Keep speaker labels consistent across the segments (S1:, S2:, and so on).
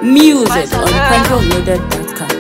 S1: Music on PencoLoaded.com.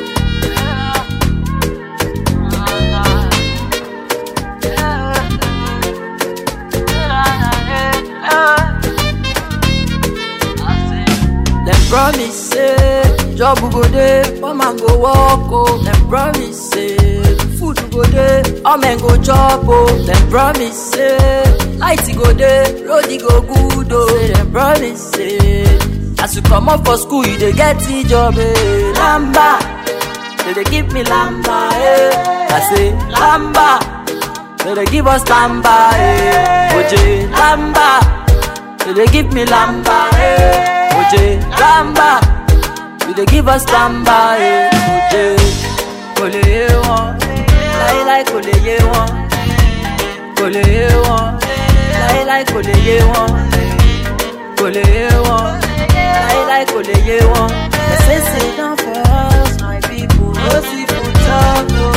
S2: Dem promise say job go dey, poor man go work oh. Dem promise say food go dey, all men go chop oh. Dem promise say light go dey, road go good oh. Say dem promise say as you comot for school you dey get the job eh. Lamba, they dey give me lamba eh. I say lamba, they dey give us lamba eh. Oje lamba, they dey give me lamba eh. Oje lamba, you dey give us lamba eh. Oje kò lè yé wọn, láíláí kò lè yé wọn, kò lè yé wọn, láíláí kò lè yé wọn, kò lè yé wọn, láíláí kò lè yé wọn. They say sit down for us, my people, no see food talk o.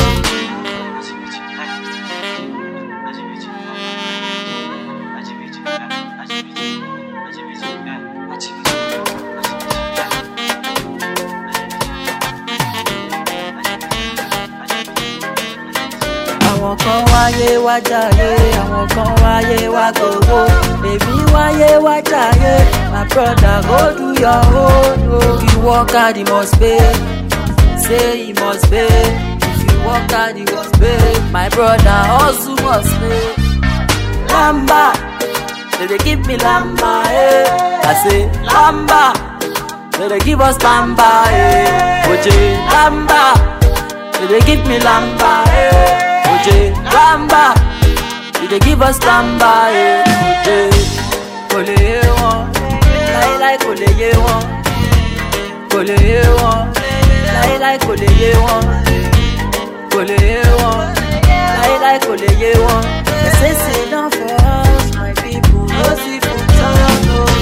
S2: àwọn kan wáyé wá jàre àwọn kan wáyé wá gbowó èmi wáyé wá jàre my brother go do your own o. if you work hard you must pay say you must pay if you work hard you must pay my brother hustle must pay. lamba they dey give me lamba eh. i say lamba they dey give us lamba eh. oje lamba they dey give me lamba eh. Oje lamba, you dey give us lamba eh. Oje kò lè yé wọn, láíláí kò lè yé wọn, kò lè yé wọn, láíláí kò lè yé wọn, kò lè yé wọn, láíláí kò lè yé wọn. They say sit down for us, my people, no see food talk o.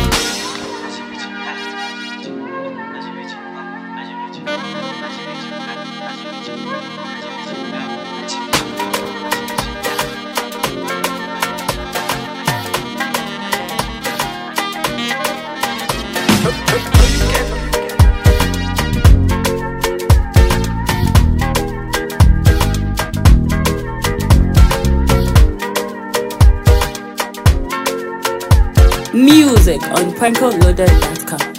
S1: Music on PencoLoaded.com.